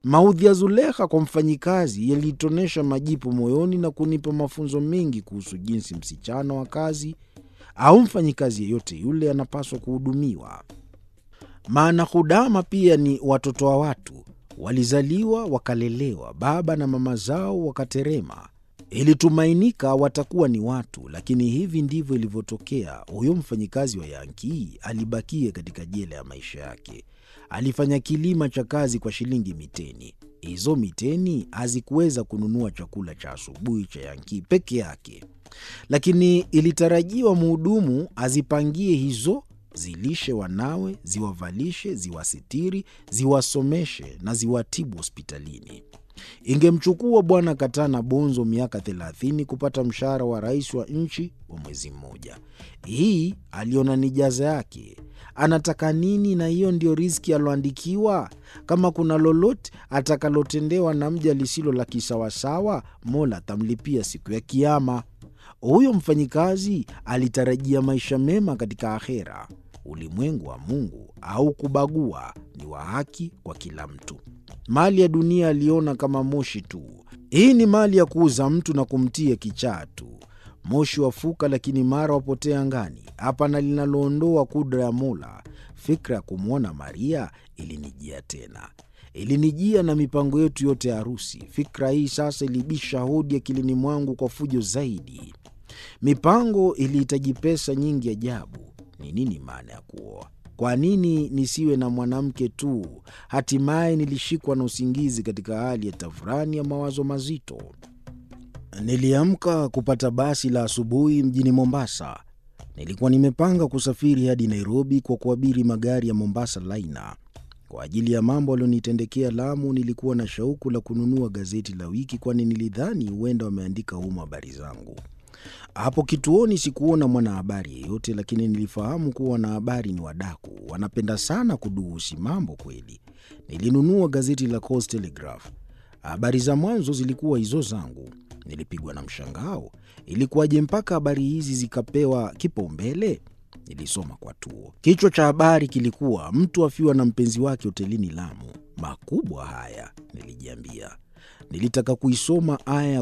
Maudhi ya Zulekha kwa mfanyikazi yaliitonesha majipu moyoni na kunipa mafunzo mengi kuhusu jinsi msichana wa kazi au mfanyikazi yeyote yule anapaswa kuhudumiwa. Maana hudama pia ni watoto wa watu, walizaliwa wakalelewa, baba na mama zao wakaterema. Ilitumainika watakuwa ni watu, lakini hivi ndivyo ilivyotokea. Huyo mfanyikazi wa Yankii alibakia katika jela ya maisha yake. Alifanya kilima cha kazi kwa shilingi miteni. Hizo miteni hazikuweza kununua chakula cha asubuhi cha Yankii peke yake, lakini ilitarajiwa mhudumu azipangie hizo, zilishe wanawe, ziwavalishe, ziwasitiri, ziwasomeshe na ziwatibu hospitalini. Ingemchukua Bwana Katana Bonzo miaka thelathini kupata mshahara wa rais wa nchi wa mwezi mmoja. Hii aliona ni jaza yake. Anataka nini? Na hiyo ndio riziki aloandikiwa. Kama kuna lolote atakalotendewa na mja lisilo la kisawasawa, Mola atamlipia siku ya Kiama. Huyo mfanyikazi alitarajia maisha mema katika akhera. Ulimwengu wa Mungu au kubagua ni wa haki kwa kila mtu. Mali ya dunia aliona kama moshi tu. Hii ni mali ya kuuza mtu na kumtia kichaa tu. Moshi wafuka, lakini mara wapotea angani. Hapana linaloondoa kudra ya Mola. Fikra ya kumwona Maria ilinijia tena, ilinijia na mipango yetu yote ya harusi. Fikra hii sasa ilibisha hodi akilini mwangu kwa fujo zaidi. Mipango ilihitaji pesa nyingi ajabu. Ni nini maana ya kuoa? Kwa nini nisiwe na mwanamke tu? Hatimaye nilishikwa na usingizi katika hali ya tafurani ya mawazo mazito. Niliamka kupata basi la asubuhi mjini Mombasa. Nilikuwa nimepanga kusafiri hadi Nairobi kwa kuabiri magari ya Mombasa Liner. Kwa ajili ya mambo alionitendekea Lamu, nilikuwa na shauku la kununua gazeti la wiki, kwani nilidhani huenda wameandika humo habari zangu. Hapo kituoni sikuona mwanahabari yeyote, lakini nilifahamu kuwa wanahabari ni wadaku, wanapenda sana kuduhusi mambo kweli. Nilinunua gazeti la Coast Telegraph. Habari za mwanzo zilikuwa hizo zangu. Nilipigwa na mshangao, ilikuwaje mpaka habari hizi zikapewa kipaumbele? Nilisoma kwa tuo. Kichwa cha habari kilikuwa mtu afiwa na mpenzi wake hotelini Lamu. Makubwa haya, nilijiambia. Nilitaka kuisoma aya